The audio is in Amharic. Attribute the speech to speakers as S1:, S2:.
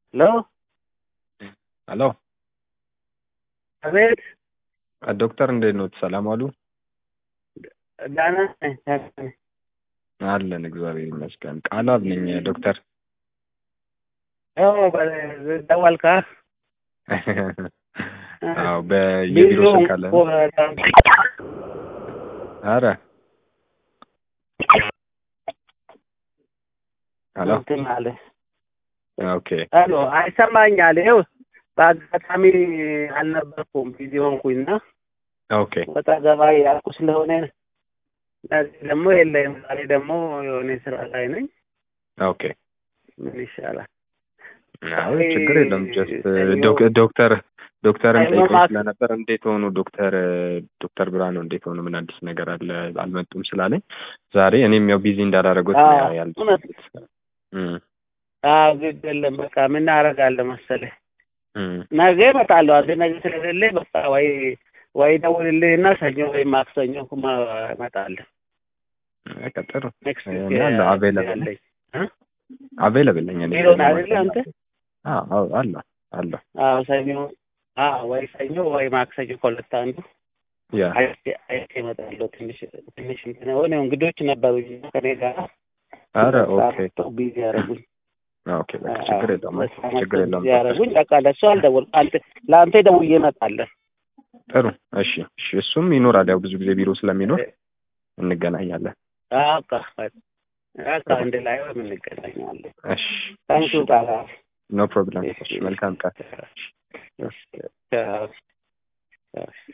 S1: ሄሎ
S2: ሄሎ
S1: አቤት
S2: ዶክተር እንዴት ኖት? ሰላም ዋሉ?
S1: ደህና ነኝ ደህና ነኝ።
S2: አለን እግዚአብሔር ይመስገን። ቃላብ ነኝ ዶክተር።
S1: ያው በ- ደወልካ?
S2: አዎ በየቢሮ
S1: ቢሮ
S2: ስልክ አለ።
S1: እኮ በጣም
S2: አረ ሄሎ
S1: እንትን አለ።
S2: ኦኬ
S1: ሄሎ አይሰማኛል። ይኸው በአጋጣሚ አልነበርኩም ቢዚ ሆንኩኝና
S2: ኦኬ
S1: ወጣ ገባ ያልኩ ስለሆነ እዚህ ደግሞ የለም። ዛሬ ደግሞ የሆነ ስራ ላይ ነኝ።
S2: ኦኬ
S1: ምን ይሻላል?
S2: አዎ ችግር የለም። ጀስት
S1: ሰኞ-
S2: ዶክ- ዶክተር ዶክተርም
S1: ሰኞ
S2: ጠይቆኝ
S1: ማታ-
S2: ስለነበር እንዴት ሆኑ ዶክተር ዶክተር ብርሃኑ እንዴት ሆኑ ምን አዲስ ነገር አለ አልመጡም ስላለኝ ዛሬ እኔም ያው ቢዚ እንዳላረጉት
S1: አዎ፣
S2: ያል
S1: እውነት
S2: እም
S1: አዎ፣ ግድ የለም። በቃ ምን አደርጋለሁ መሰለህ
S2: እም
S1: ነገ እመጣለሁ። አንተ ነገ ስለሌለ በቃ ወይ ወይ ደውልልህና ሰኞ ወይ ማክሰኞ ኩማ እመጣለሁ።
S2: በቃ ጥሩ
S1: ኔክስት
S2: እኔ አለሁ አቬለብል ነኝ
S1: እ?
S2: አቬለብል ነኝ እኔ
S1: ቢሮ ነህ አይደለ አንተ?
S2: አዎ አዎ አለሁ አለሁ
S1: አዎ ሰኞ አዎ ወይ ሰኞ ወይ ማክሰኞ ከሁለት አንዱ
S2: ያ
S1: አይቼ አይቼ እመጣለሁ። ትንሽ ትንሽ እንትን ሆነ እንግዶች ነበሩኝ እና ከኔ ጋር
S2: አረ ኦኬ
S1: ቢዚ ያደረጉኝ
S2: ኦኬ በቃ ችግር የለውም ችግር የለውም
S1: ቢዚ ያደረጉኝ። በቃ ለእሱ አልደወልኩም። አንተ ለአንተ ደውዬ እመጣለሁ።
S2: ጥሩ እሺ እሺ እሱም ይኖራል ያው ብዙ ጊዜ ቢሮ ስለሚኖር እንገናኛለን
S1: በቃ በቃ አንድ ላይ እንገናኛለን።
S2: እሺ
S1: ታንኪዩ ቃላ
S2: ኖ ፕሮብለም እሺ መልካም ቀን
S1: Yes. Yes.